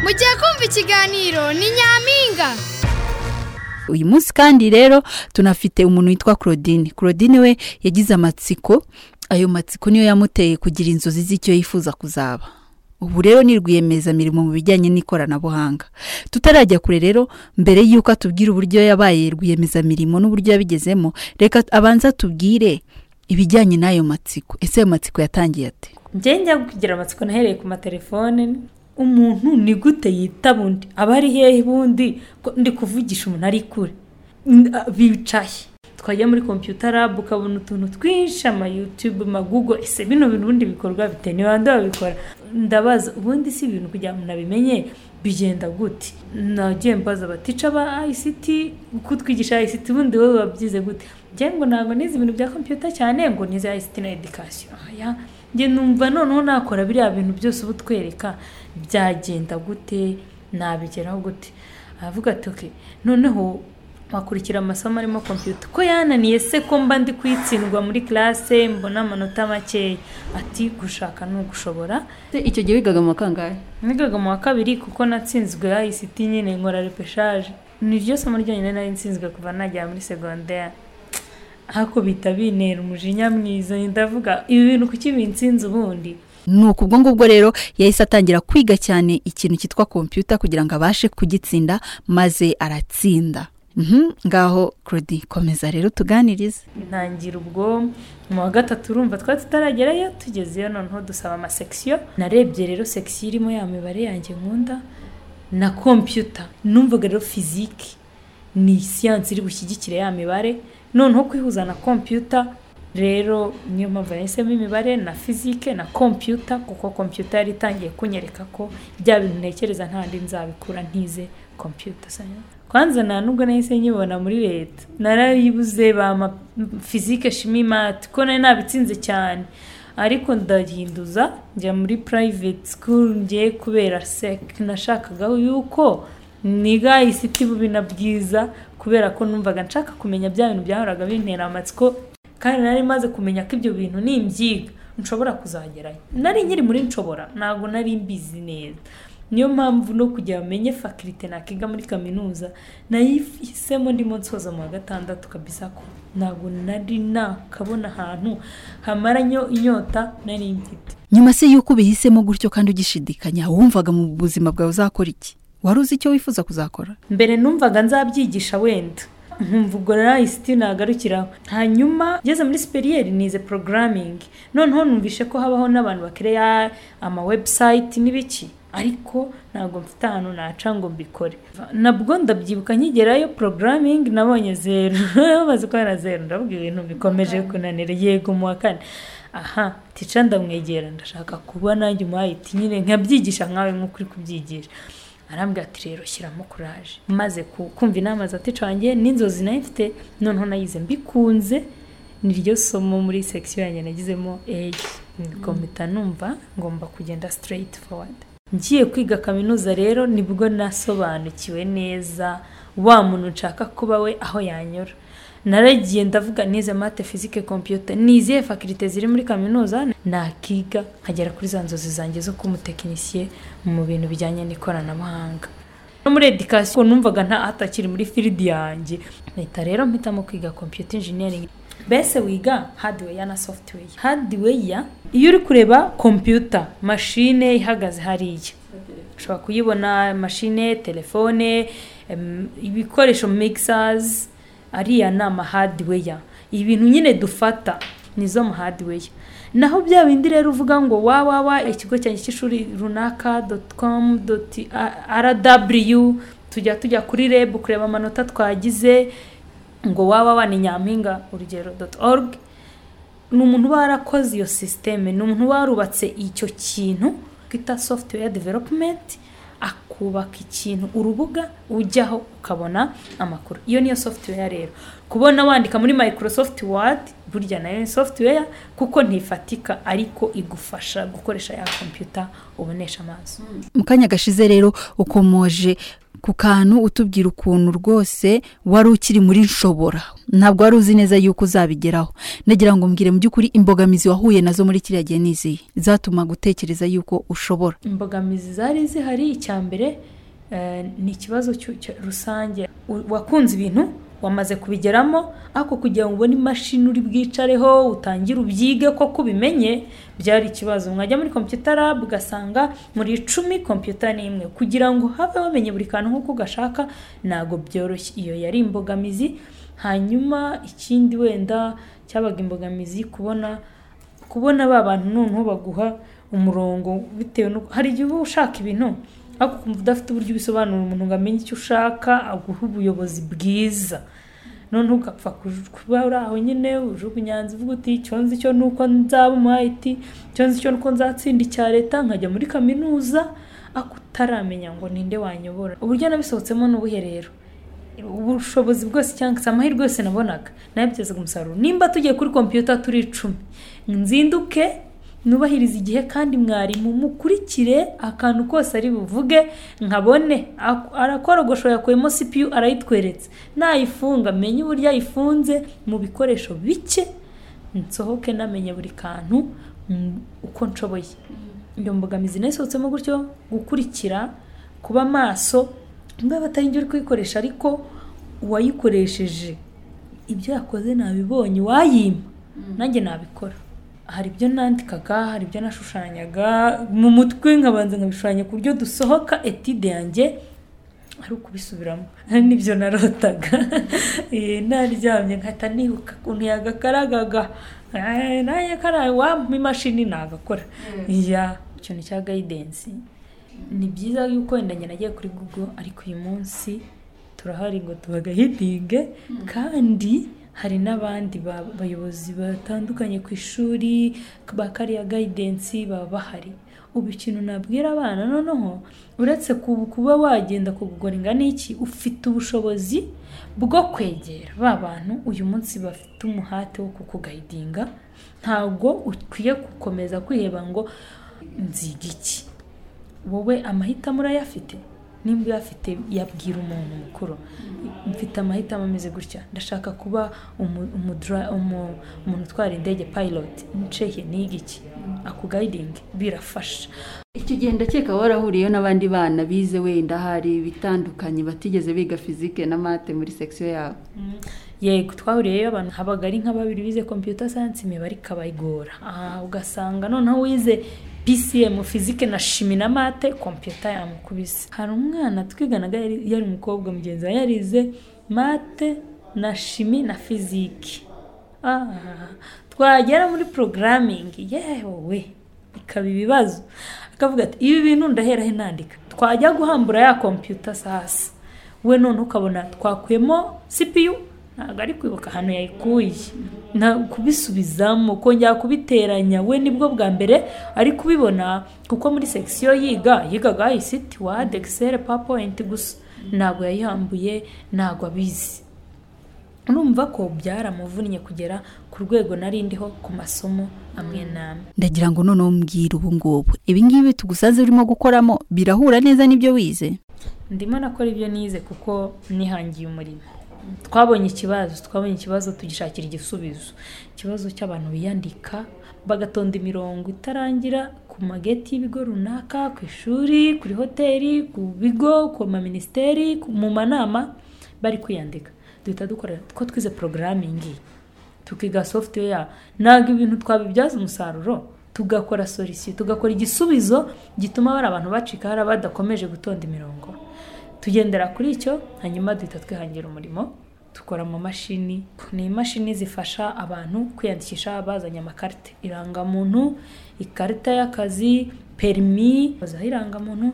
mugiye kumva ikiganiro ni nyampinga uyu munsi kandi rero tunafite umuntu witwa claudine claudine we yagize amatsiko ayo matsiko niyo yamuteye kugira inzozi z'icyo yifuza kuzaba ubu rero ni rwiyemezamirimo mu bijyanye n'ikoranabuhanga tutarajya kure rero mbere y'uko atubwira uburyo yabaye rwiyemezamirimo n'uburyo yabigezemo reka abanza tubwire ibijyanye n'ayo matsiko ese ayo matsiko yatangiye ate njye njya kugira amatsiko nahereye ku matelefone umuntu ni gute yitaba undi aba ari hehe ubundi ko ndi kuvugisha umuntu ari kure N- a- bicaye twajya muri kompiyuta rabu ukabona utuntu twinshi ama yutube ama gugo ese bino bintu ubundi bikorwa bite ni bande babikora ndabaza ubundi si ibintu kugira ngo umuntu abimenye bigenda gute nagiye mbaza abatica ba ayisiti uko twigisha ayisiti ubundi wowe wabyize gute njye ngo ntabwo nizi ibintu bya kompiyuta cyane ngo nize ayisiti na edikasiyo oya njye numva noneho nakora biriya bintu byose uba utwereka byagenda gute nabigeraho gute aravuga ati oke noneho wakurikira amasomo arimo kompiyuta ko yananiye se ko mba ndi kuyitsindwa muri classe mbona amanota makeya ati gushaka ni ugushobora icyo gihe wigaga mu makangahe nigaga mu wa kabiri kuko natsinzwe ICT nyine nkora repeshaje ni ryo somo ryonyine nari nsinzwe kuva najya muri segonderi ariko bihita bintera umujinya mwiza ndavuga ibi bintu kuki binsinze ubundi ni uku ubwo ngubwo rero yahise atangira kwiga cyane ikintu cyitwa kompiyuta kugira ngo abashe kugitsinda maze aratsinda Mhm, ngaho claudine komeza rero tuganirize ntangira ubwo mu wa gatatu urumva twari tutaragerayo tugezeyo noneho dusaba amasekisiyo narebye rero sekisiyo irimo ya mibare yanjye nkunda na kompiyuta numvaga rero fizike ni siyansi iri bushyigikire ya mibare noneho kwihuza na kompiyuta rero niyo mpamvu yahisemo imibare na fizike na kompiyuta kuko kompiyuta yari itangiye kunyereka ko bya bintu ntekereza ntandi nzabikura ntize kompiyuta sanya kwanza nta nubwo nahise nyibona muri leta narayibuze bama fizike shimi mati ko nari nabitsinze cyane ariko ndahinduza njya muri private school ngiye kubera sec nashakaga yuko niga isiti bubi na bwiza kubera ko numvaga nshaka kumenya bya bintu byahoraga bintera amatsiko kandi nari maze kumenya ko ibyo bintu ni imbyiga nshobora kuzagerayo nari nkiri muri nshobora ntabwo nari mbizi neza niyo mpamvu no kugira ngo amenye fakirite nakiga muri kaminuza nayihisemo ndimo nsoza mu wa gatandatu kabisa ko ntabwo nari nakabona ahantu hamara inyo- inyota nari mfite nyuma se y'uko ubihisemo gutyo kandi ugishidikanya wumvaga mu buzima bwawe uzakora iki wari uzi icyo wifuza kuzakora mbere numvaga nzabyigisha wenda nkumva ubwo rero ayisiti nagarukiraho hanyuma ngeze muri siperiyeri nize porogaraminingi noneho numvishe ko habaho n'abantu bakereya amawebusayiti n'ibiki ariko ntabwo mfite ahantu naca ngo mbikore nabwo ndabyibuka nkigerayo porogaraminingi nabonye zeru bamaze kubona zeru ndavuga ibintu bikomeje kunanira yego mu wa kane aha tica ndamwegera ndashaka kuba nanjye umu ayiti nyine nkabyigisha nkawe nk'uko uri kubyigisha arambwira ati rero shyiramo kuraje maze ku- kumva inama za tica wanjye n'inzozi nayo mfite noneho nayize mbikunze ni ryo somo muri sekisiyo yanjye nagizemo eyi ngo mpita numva ngomba kugenda straight forward ngiye kwiga kaminuza rero nibwo nasobanukiwe neza wa muntu nshaka kuba we aho yanyura naragiye ndavuga nize mate fizike kompiyuta nizihe fakirite ziri muri kaminuza nakiga nkagera kuri za nzozi zanjye zo kuba umutekinisiye mu bintu bijyanye n'ikoranabuhanga no muri edikasiyo numvaga nta atakiri muri firidi yanjye mpita rero mpitamo kwiga kompiyuta injiniyaringi mbese wiga hadiweya na sofutuweya hadiweya iyo uri kureba kompiyuta mashine ihagaze hariya ushobora kuyibona mashine telefone em, ibikoresho mixers ariya ni amahadiweya ibintu nyine dufata nizo mahadiweya naho bya bindi rero uvuga ngo wawawa ikigo cyanjye cy'ishuri runaka doti komu doti aradaburiyu tujya tujya kuri rebu kureba amanota twagize ngo wawawa ni nyampinga urugero doti orugi ni umuntu uba warakoze iyo sisiteme ni umuntu uba warubatse icyo kintu twita software development akubaka ikintu urubuga ujyaho ukabona amakuru iyo niyo software rero kubona wandika muri microsoft word burya nayo ni software kuko ntifatika ariko igufasha gukoresha ya kompiyuta ubonesha amaso mu kanya gashize rero ukomoje ku kantu utubwira ukuntu rwose wari ukiri muri nshobora ntabwo wari uzi neza yuko uzabigeraho nagira ngo mbwire mu by'ukuri imbogamizi wahuye nazo muri kiriya gihe ni izihe zatuma gutekereza yuko ushobora imbogamizi zari zihari icya mbere eh, ni ikibazo cy'u- cya- rusange U- wakunze ibintu wamaze kubigeramo ariko kugira ngo ubone imashini uri bwicareho utangire ubyige koko ubimenye byari ikibazo mwajya muri kompiyuta lab ugasanga muri icumi kompiyuta ni imwe kugira ngo have wamenye buri kantu nk'uko ugashaka ntabwo byoroshye iyo yari imbogamizi hanyuma ikindi wenda cyabaga imbogamizi kubona kubona ba bantu noneho baguha umurongo bitewe n'uko hari igihe uba ushaka ibintu ariko ukumva udafite uburyo ubisobanurira umuntu ngo amenye icyo ushaka aguhe ubuyobozi bwiza noneho ugapfa kuj- kuba uri aho nyine ujugunya hanze uvuga uti icyo nzi cyo ni uko nzaba umu IT icyo nzi cyo ni uko nzatsinda icya leta nkajya muri kaminuza ariko utaramenya ngo ninde wanyobora uburyo nabisohotsemo ni ubuhe rero ubushobozi bwose cyangwa se amahirwe yose nabonaga nayabyazaga umusaruro nimba tugiye kuri kompiyuta turi icumi nzinduke nubahirize igihe kandi mwarimu mukurikire akantu kose ari buvuge nkabone Ak- arakorogosho yakuyemo cpu arayitweretse nayifunga menye uburyo ayifunze mu bikoresho bike nsohoke namenye buri kantu mm, uko nshoboye iyo mbogamizi nayisohotsemo gutyo gukurikira kuba maso niba batari njye uri kuyikoresha ariko uwayikoresheje ibyo yakoze nabibonye uwayima nanjye nabikora hari ibyo nandikaga hari ibyo nashushanyaga mu mutwe nkabanza nkabishushanya ku buryo dusohoka etide yanjye ari ukubisubiramo n'ibyo narotaga Eh, naryamye nkahita nibuka ukuntu yagakaragaga Eh, nanjye karaye wampa imashini nagakora ya ikintu cya gayidensi ni byiza yuko wenda njye nagiye kuri google ariko uyu munsi turahari ngo tubagahitinge kandi hari n'abandi ba- bayobozi batandukanye ku ishuri ba kariya gayidensi baba bahari ubu ikintu nabwira abana noneho uretse ku- kuba wagenda kugugoringa n'iki ufite ubushobozi bwo kwegera ba bantu uyu munsi bafite umuhate wo kukugayidinga ntabwo ukwiye gukomeza kwiheba ngo nziga iki wowe amahitamo urayafite nimba uyafite yabwira umuntu mukuru mfite amahitamo ameze gutya ndashaka kuba umu- umudra- umu- umuntu utwara indege pilot nsheke niga iki ako gayidingi birafasha icyo gihe ndakeka warahuriyeyo n'abandi bana bize wenda hari ibitandukanye batigeze biga fizike na mate muri sekisiyo yawe yego twahuriyeyo abantu habaga ari nka babiri bize computer science imibare ikabayigora aha ugasanga noneho wize PCM fizike na shimi na mate kompiyuta yamukubise hari umwana twiganaga yari yari umukobwa mugenzi we yarize mate na shimi na fizike Ah, twagera muri programming yewe ikaba ibibazo akavuga ati ibi bintu ndahera he nandika twajya guhambura ya kompiyuta sasa we none ukabona twakuyemo cpu ntabwo ari kwibuka ahantu yayikuye na kubisubizamo kongera kubiteranya we nibwo bwa mbere ari kubibona kuko muri sekisiyo yiga yigaga isiti wadi egiseri papoyinti gusa ntabwo yayihambuye ntabwo abizi urumva ko byaramuvunnye kugera ku rwego nari ndiho ku masomo amwe n'amwe ndagira ngo noneho mbwira ubu ngubu ibi ngibi tugusanze urimo gukoramo birahura neza n'ibyo wize ndimo nakora ibyo nize kuko nihangiye umurimo twabonye ikibazo twabonye ikibazo tugishakira igisubizo ikibazo cy'abantu biyandika bagatonda imirongo itarangira ku mageti y'ibigo runaka ku ishuri kuri hoteli ku bigo ku maminisiteri ku- mu manama bari kwiyandika duhita dukora ko twize porogaramingi tukiga software ntabwo ibintu twabibyaza umusaruro tugakora solisi tugakora igisubizo gituma bari abantu bacika hari abadakomeje gutonda imirongo tugendera kuri icyo hanyuma duhita twihangira umurimo dukora mu mashini ni imashini zifasha abantu kwiyandikisha bazanye amakarita irangamuntu ikarita y'akazi perimi bazaho irangamuntu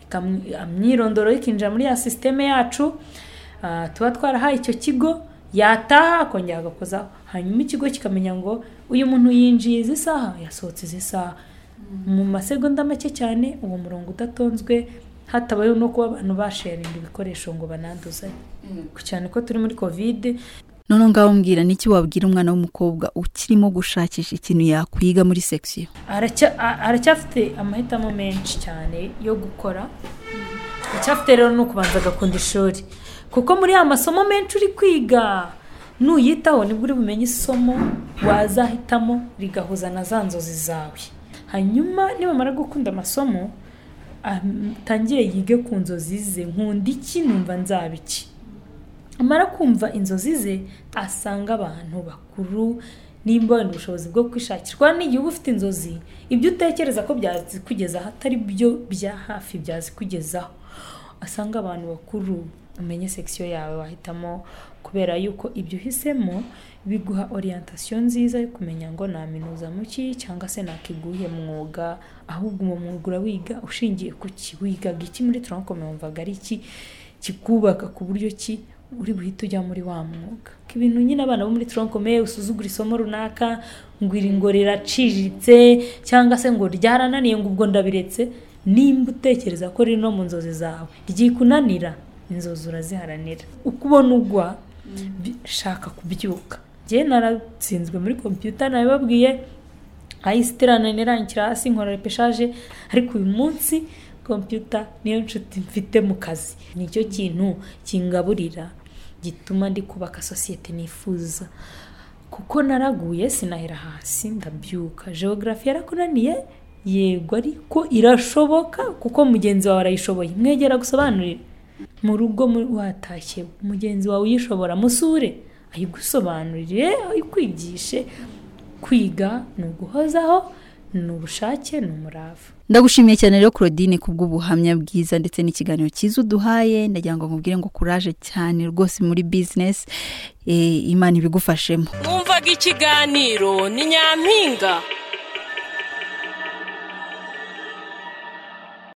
ikam- imyirondoro ikinjira muri ya sisiteme yacu Ah, tuba twarahaye icyo kigo yataha akongera agakozaho hanyuma ikigo kikamenya ngo uyu muntu yinjiye izi saha yasohotse izi saha mu masegonda make cyane uwo murongo udatonzwe hatabayeho no kuba abantu basharinga ibikoresho ngo bananduzanye cyane ko turi muri kovide none ngaho mbwira n'iki wabwira umwana w'umukobwa ukirimo gushakisha ikintu yakwiga muri sekisiyo aracya- a- aracyafite amahitamo menshi cyane yo gukora icyafite rero ni ukubanza agakunda ishuri kuko muri ya masomo menshi uri kwiga nuyitaho nibwo uri bumenye isomo wazahitamo rigahuza na za nzozi zawe hanyuma nibamara gukunda amasomo atangire yige ku nzozi ze nkunda iki numva nzaba iki amara kumva inzozi ze asanga abantu bakuru nimba wenda ubushobozi bwo kwishakirwa n'igihugu ufite inzozi ibyo utekereza ko byazikugezaho atari byo bya hafi byazikugezaho asanga abantu bakuru umenye sekisiyo yawe wahitamo kubera yuko ibyo uhisemo biguha orientasiyo nziza yo kumenya ngo naminuza mu ki cyangwa se nakiguhe mwuga ahubwo uwo mwuga urawiga ushingiye ku ki wigaga iki muri turankome wumvaga ari iki kikubaka ku buryo ki uri buhite ujya muri wa mwuga Ko ibintu nyine abana bo muri turankome usuzugura isomo runaka ngo iri ngo riraciriritse cyangwa se ngo ryarananiye ngo ubwo ndabiretse nimba utekereza ko riri no mu nzozi zawe ryikunanira inzozi uraziharanira uko ubona ugwa bi- shaka kubyuka njyewe naratsinzwe muri kompiyuta nabibabwiye ayisitirana nirangikira hasi nkora repeshaje ariko uyu munsi kompiyuta niyo nshuti mfite mu kazi nicyo kintu kingaburira gituma ndi kubaka sosiyete nifuza kuko naraguye sinahera hasi ndabyuka geogarafi yarakunaniye yego ariko irashoboka kuko mugenzi wawe arayishoboye mwegera gusobanurira mu rugo mu- watashye mugenzi wawe uyishobora musure ayigusobanurire ayikwigishe kwiga ni uguhozaho ni ubushake ni umurava ndagushimiye cyane rero claudine kubw'ubuhamya bwiza ndetse n'ikiganiro cyiza uduhaye ndagira ngo nkubwire ngo kuraje cyane rwose muri bizinesi eh, imana ibigufashemo mwumvaga ikiganiro ni nyampinga